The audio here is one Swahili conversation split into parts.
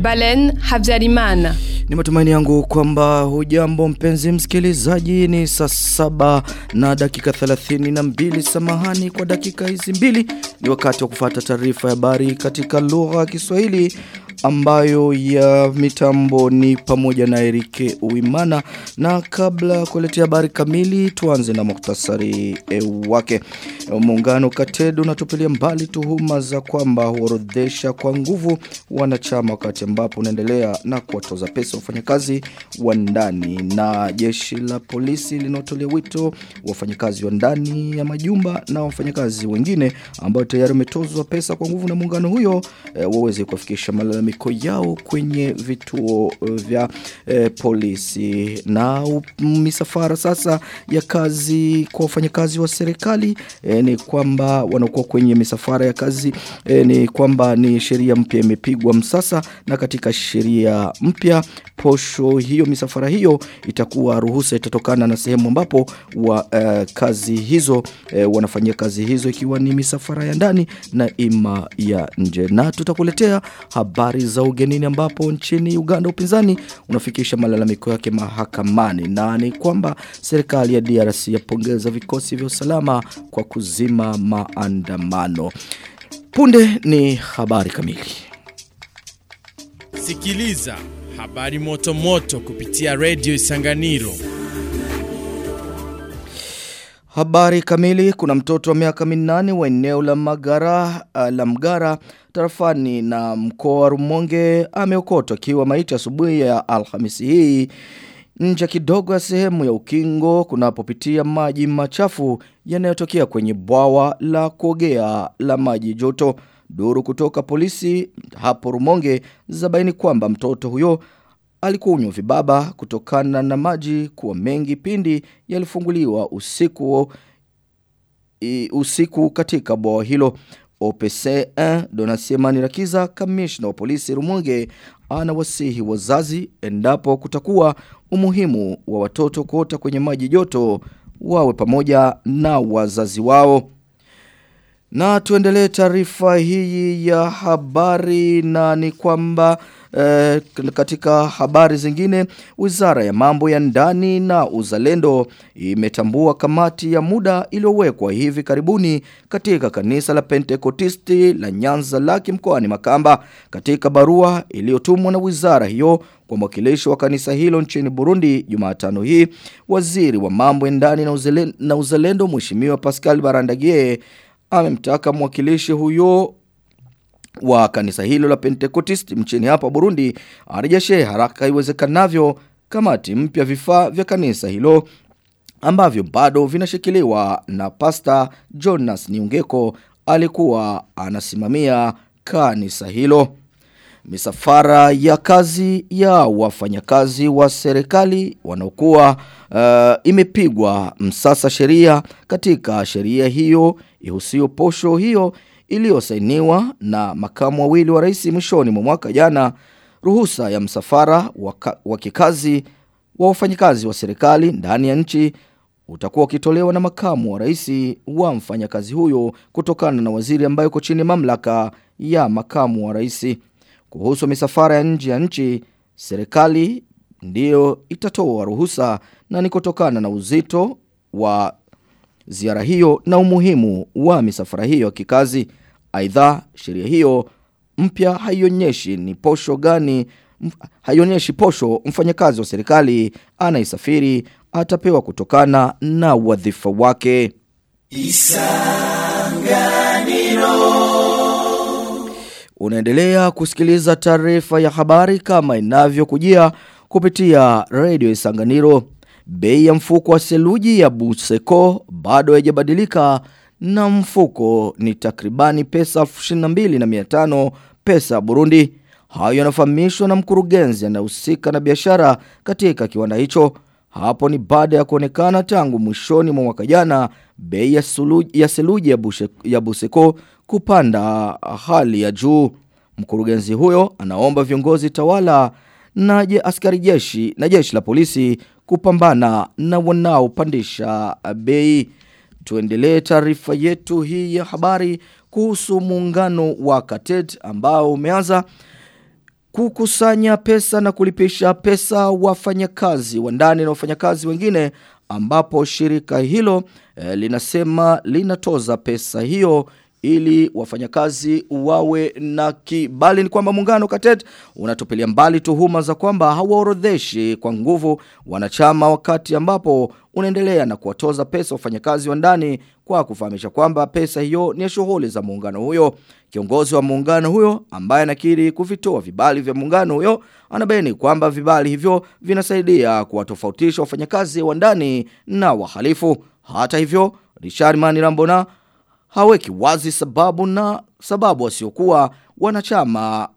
Balen Habyarimana. Ni matumaini yangu kwamba hujambo mpenzi msikilizaji ni saa saba na dakika 32 samahani kwa dakika hizi mbili ni wakati wa kufata taarifa ya habari katika lugha ya Kiswahili ambayo ya mitambo ni pamoja na Erike Uimana na kabla ya kuletea habari kamili tuanze na muktasari e, wake muungano Katedo unatupilia mbali tuhuma za kwamba huorodhesha kwa nguvu wanachama wakati ambapo unaendelea na kuwatoza pesa wafanyakazi wa ndani na jeshi la polisi linatolea wito wafanyakazi wa ndani ya majumba na wafanyakazi wengine ambao tayari wametozwa pesa kwa nguvu na muungano huyo e, waweze kufikisha malalamiko yao kwenye vituo vya e, polisi na u, misafara sasa ya kazi kwa wafanyakazi wa serikali e, ni kwamba wanakuwa kwenye misafara ya kazi e, ni kwamba ni sheria mpya imepigwa msasa na katika sheria mpya posho hiyo misafara hiyo itakuwa ruhusa itatokana na sehemu ambapo wa uh, kazi hizo uh, wanafanyia kazi hizo ikiwa ni misafara ya ndani na ima ya nje na tutakuletea habari za ugenini ambapo nchini Uganda upinzani unafikisha malalamiko yake mahakamani na ni kwamba serikali ya DRC yapongeza vikosi vya usalama kwa kuzima maandamano punde ni habari kamili Sikiliza habari moto moto kupitia Radio Isanganiro. Habari kamili kuna mtoto wa miaka minane wa eneo la Magara uh, la Mgara tarafani na mkoa wa Rumonge ameokotwa akiwa maiti asubuhi ya Alhamisi hii nje kidogo ya sehemu ya ukingo kunapopitia maji machafu yanayotokea kwenye bwawa la kuogea la maji joto. Duru kutoka polisi hapo Rumonge zabaini kwamba mtoto huyo alikunywa vibaba kutokana na maji kuwa mengi pindi yalifunguliwa usiku i, usiku katika bwawa hilo. OPC1 Donasiemani Rakiza kamishna wa polisi Rumonge anawasihi wazazi endapo kutakuwa umuhimu wa watoto kuota kwenye maji joto wawe pamoja na wazazi wao. Na tuendelee taarifa hii ya habari na ni kwamba eh, katika habari zingine Wizara ya Mambo ya Ndani na Uzalendo imetambua kamati ya muda iliyowekwa hivi karibuni katika kanisa la Pentekotisti la Nyanza Laki mkoani Makamba katika barua iliyotumwa na wizara hiyo kwa mwakilishi wa kanisa hilo nchini Burundi Jumatano hii waziri wa mambo ya ndani na uzalendo, na uzalendo mheshimiwa Pascal Barandagie amemtaka mwakilishi huyo wa kanisa hilo la Pentecost mchini hapa Burundi arejeshe haraka iwezekanavyo kamati mpya vifaa vya kanisa hilo ambavyo bado vinashikiliwa na pasta Jonas Niungeko alikuwa anasimamia kanisa hilo. Misafara ya kazi ya wafanyakazi wa serikali wanaokuwa uh, imepigwa msasa sheria katika sheria hiyo ihusio posho hiyo iliyosainiwa na makamu wawili wa rais mwishoni mwa mwaka jana ruhusa ya msafara wa kikazi wa wafanyakazi wa serikali ndani ya nchi utakuwa ukitolewa na makamu wa rais wa mfanyakazi huyo kutokana na waziri ambaye uko chini mamlaka ya makamu wa rais kuhusu misafara ya nje ya nchi serikali ndiyo itatoa ruhusa na ni kutokana na uzito wa ziara hiyo na umuhimu wa misafara hiyo ya kikazi. Aidha, sheria hiyo mpya haionyeshi ni posho gani haionyeshi posho mfanyakazi wa serikali anaisafiri atapewa kutokana na wadhifa wake. Isanganiro Unaendelea kusikiliza taarifa ya habari kama inavyokujia kupitia Radio Isanganiro. Bei ya mfuko wa seluji ya Buseko bado haijabadilika na mfuko ni takribani pesa 22,500 pesa Burundi. Hayo yanafahamishwa na mkurugenzi anayehusika na biashara katika kiwanda hicho. Hapo ni baada ya kuonekana tangu mwishoni mwa mwaka jana bei ya, suluji, ya seluji ya, bushe, ya Buseko kupanda hali ya juu. Mkurugenzi huyo anaomba viongozi tawala na je askari jeshi na jeshi la polisi kupambana na wanaopandisha bei. Tuendelee taarifa yetu hii ya habari kuhusu muungano wa Katet ambao umeanza kukusanya pesa na kulipisha pesa wafanyakazi wa ndani na wafanyakazi wengine ambapo shirika hilo eh, linasema linatoza pesa hiyo ili wafanyakazi wawe na kibali ni kwamba muungano katet unatupilia mbali tuhuma za kwamba hawaorodheshi kwa nguvu wanachama wakati ambapo unaendelea na kuwatoza pesa wafanyakazi wa ndani kwa kufahamisha kwamba pesa hiyo ni ya shughuli za muungano huyo. Kiongozi wa muungano huyo ambaye anakiri kuvitoa vibali vya muungano huyo anabaini kwamba vibali hivyo vinasaidia kuwatofautisha wafanyakazi wa ndani na wahalifu. Hata hivyo, Richard Manirambona haweki wazi sababu na sababu wasiokuwa wanachama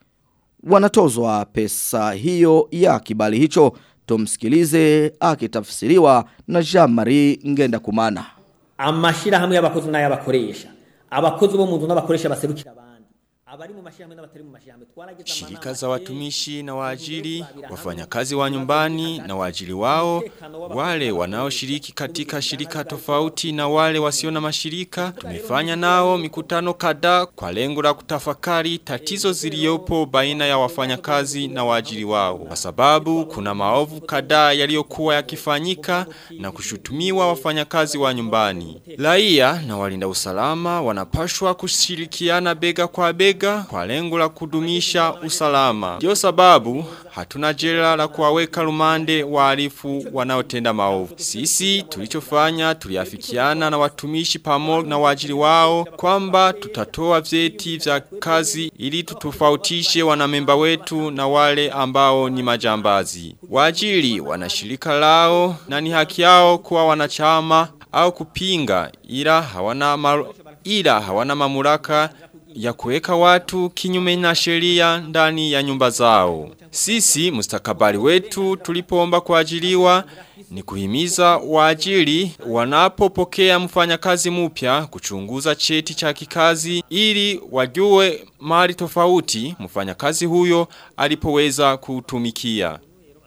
wanatozwa pesa hiyo ya kibali hicho. Tumsikilize akitafsiriwa na Jean-Marie Ngenda Kumana. amashirahamwe y'abakozi n'ay'abakoresha abakozi bo mu nzu n'abakoresha baserukira abandi abari mu mashirahamwe n'abatari mu mashirahamwe twaragize Shirika za watumishi na waajiri, wafanyakazi wa nyumbani na waajiri wao, wale wanaoshiriki katika shirika tofauti na wale wasio na mashirika, tumefanya nao mikutano kadhaa kwa lengo la kutafakari tatizo ziliyopo baina ya wafanyakazi na waajiri wao, kwa sababu kuna maovu kadhaa yaliyokuwa yakifanyika na kushutumiwa wafanyakazi wa nyumbani. Raia na walinda usalama wanapashwa kushirikiana bega kwa bega kwa lengo la kudumisha usalama. Ndio sababu hatuna jela la kuwaweka rumande wahalifu wanaotenda maovu. Sisi tulichofanya tuliafikiana na watumishi pamoja na waajiri wao kwamba tutatoa vyeti vya kazi ili tutofautishe wanamemba wetu na wale ambao ni majambazi. Waajiri wana shirika lao na ni haki yao kuwa wanachama au kupinga ila hawana maru, ila hawana mamlaka ya kuweka watu kinyume na sheria ndani ya nyumba zao. Sisi mustakabali wetu tulipoomba kuajiriwa ni kuhimiza waajiri wanapopokea mfanyakazi mpya kuchunguza cheti cha kikazi ili wajue mali tofauti mfanyakazi huyo alipoweza kutumikia.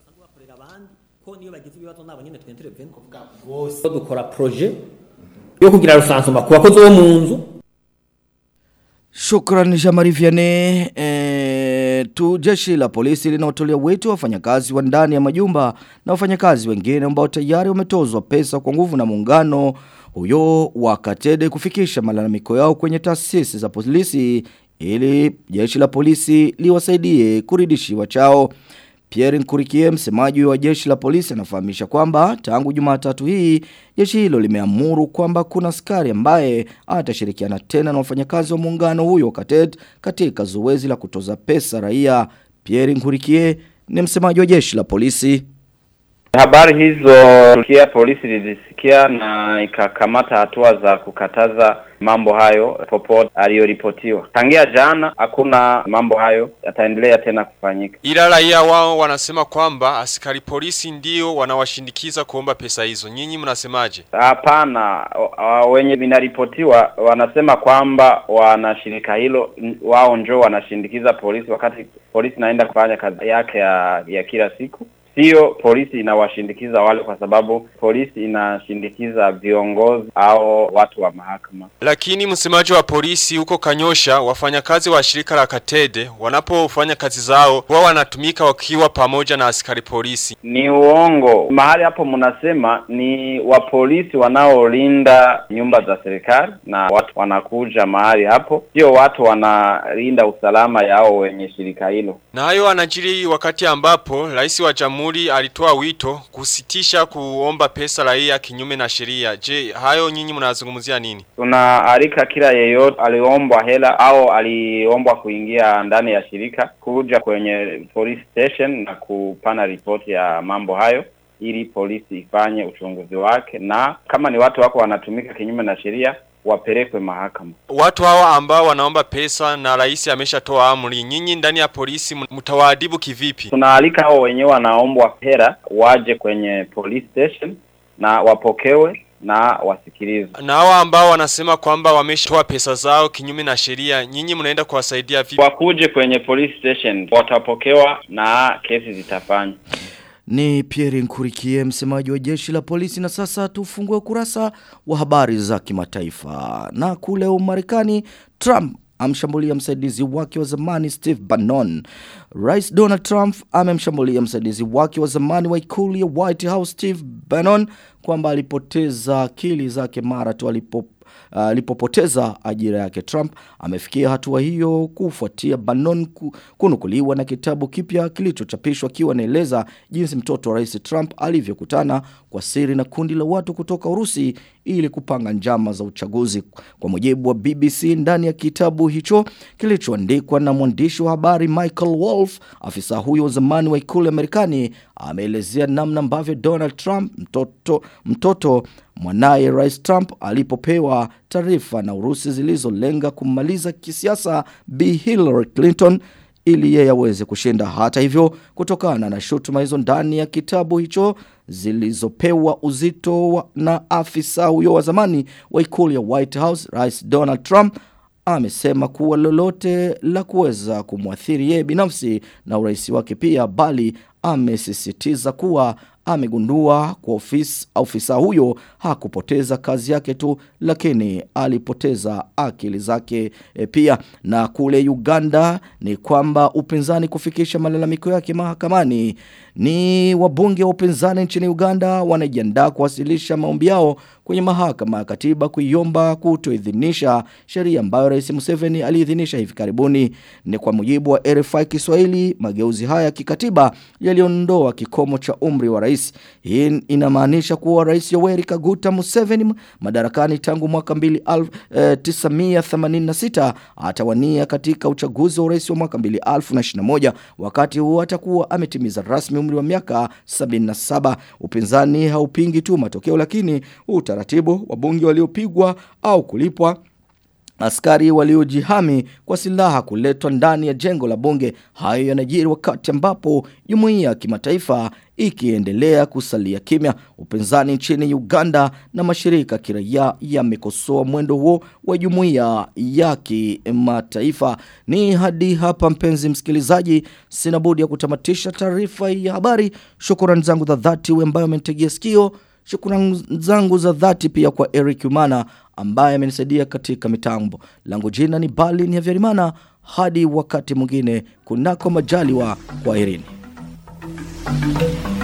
ko niyo bagize ibibazo nabo nyine twintervene kuvuga bose dukora projet yo kugira rusansuma ku bakozi bo mu nzu Shukran Jamari Vianney. E, tu jeshi la polisi linaotolea wito wafanyakazi wa ndani ya majumba na wafanyakazi wengine ambao tayari wametozwa pesa kwa nguvu na muungano huyo wa Katede kufikisha malalamiko yao kwenye taasisi za polisi ili jeshi la polisi liwasaidie kuridishiwa chao. Pierre Nkurikie msemaji wa jeshi la polisi anafahamisha kwamba tangu Jumatatu hii jeshi hilo limeamuru kwamba kuna askari ambaye atashirikiana tena na wafanyakazi wa muungano huyo Katet katika zoezi la kutoza pesa raia. Pierre Nkurikie ni msemaji wa jeshi la polisi. Habari hizo kia polisi lilisikia na ikakamata hatua za kukataza mambo hayo popote aliyoripotiwa. Tangia jana hakuna mambo hayo yataendelea tena kufanyika. Ila raia wao wanasema kwamba askari polisi ndio wanawashindikiza kuomba pesa hizo. Nyinyi mnasemaje? Hapana, o- o- wenye vinaripotiwa wanasema kwamba wanashirika hilo n- wao njo wanashindikiza polisi wakati polisi naenda kufanya kazi yake ya, ya kila siku. Sio polisi inawashindikiza wale, kwa sababu polisi inashindikiza viongozi au watu wa mahakama. Lakini msemaji wa polisi huko Kanyosha, wafanyakazi wa shirika la Katede wanapofanya kazi zao, wao wanatumika wakiwa pamoja na askari polisi. Ni uongo. Mahali hapo mnasema ni wa polisi wanaolinda nyumba za serikali na watu wanakuja mahali hapo, sio watu wanalinda usalama yao wenye shirika hilo. Na hayo anajiri wakati ambapo rais wa jamhuri alitoa wito kusitisha kuomba pesa raia kinyume na sheria. Je, hayo nyinyi mnazungumzia nini? Tunaalika kila yeyote aliombwa hela au aliombwa kuingia ndani ya shirika kuja kwenye police station na kupana ripoti ya mambo hayo ili polisi ifanye uchunguzi wake, na kama ni watu wako wanatumika kinyume na sheria wapelekwe mahakama. Watu hawa ambao wanaomba pesa na rais ameshatoa amri, nyinyi ndani ya polisi mtawaadibu kivipi? Tunaalika hao wenyewe wanaombwa hela waje kwenye police station na wapokewe na wasikilizwe. Na hawa ambao wanasema kwamba wameshatoa pesa zao kinyume na sheria, nyinyi mnaenda kuwasaidia vipi? Wakuje kwenye police station, watapokewa na kesi zitafanywa. Ni Pierre Nkurikie msemaji wa jeshi la polisi na sasa tufungue kurasa wa habari za kimataifa. Na kule Umarekani Trump amshambulia msaidizi wake wa zamani Steve Bannon. Rais Donald Trump amemshambulia msaidizi wake wa zamani wa ikulu ya White House Steve Bannon kwamba alipoteza akili zake mara tu alipo alipopoteza uh, ajira yake Trump amefikia hatua hiyo kufuatia Bannon ku, kunukuliwa na kitabu kipya kilichochapishwa akiwa anaeleza jinsi mtoto wa Rais Trump alivyokutana kwa siri na kundi la watu kutoka Urusi ili kupanga njama za uchaguzi. Kwa mujibu wa BBC ndani ya kitabu hicho kilichoandikwa na mwandishi wa habari Michael Wolff, afisa huyo wa zamani wa ikulu ya Marekani ameelezea namna ambavyo Donald Trump mtoto mtoto mwanaye Rais Trump alipopewa taarifa na Urusi zilizolenga kummaliza kisiasa Bi Hillary Clinton ili yeye aweze kushinda. Hata hivyo, kutokana na shutuma hizo ndani ya kitabu hicho zilizopewa uzito wa, na afisa huyo wa zamani wa ikulu ya White House, Rais Donald Trump amesema kuwa lolote la kuweza kumwathiri yeye binafsi na urais wake pia, bali amesisitiza kuwa amegundua kwa ofisi ofisa huyo hakupoteza kazi yake tu lakini alipoteza akili zake e, pia na kule Uganda ni kwamba upinzani kufikisha malalamiko yake mahakamani ni wabunge wa upinzani nchini Uganda wanajiandaa kuwasilisha maombi yao kwenye mahakama ya katiba kuiomba kutoidhinisha sheria ambayo Rais Museveni aliidhinisha hivi karibuni. Ni kwa mujibu wa RFI Kiswahili, mageuzi haya ya kikatiba yaliondoa kikomo cha umri wa rais. Hii inamaanisha kuwa Rais Yoweri Kaguta Museveni madarakani tangu mwaka 1986 atawania katika uchaguzi wa urais wa mwaka 2021 wakati huo atakuwa ametimiza rasmi umri wa miaka 77. Upinzani haupingi tu matokeo lakini utaratibu wa bunge waliopigwa au kulipwa askari waliojihami kwa silaha kuletwa ndani ya jengo la bunge. Hayo yanajiri wakati ambapo jumuiya ya kimataifa ikiendelea kusalia kimya. Upinzani nchini Uganda na mashirika kiraia yamekosoa mwendo huo wa jumuiya ya kimataifa. Ni hadi hapa mpenzi msikilizaji, sina budi ya kutamatisha taarifa ya habari. Shukrani zangu za dhati wewe ambaye umenitegea sikio. Shukrani zangu za dhati pia kwa Eric Umana ambaye amenisaidia katika mitambo. Langu jina ni Balin ya Vyarimana hadi wakati mwingine kunako majaliwa kwa Irini.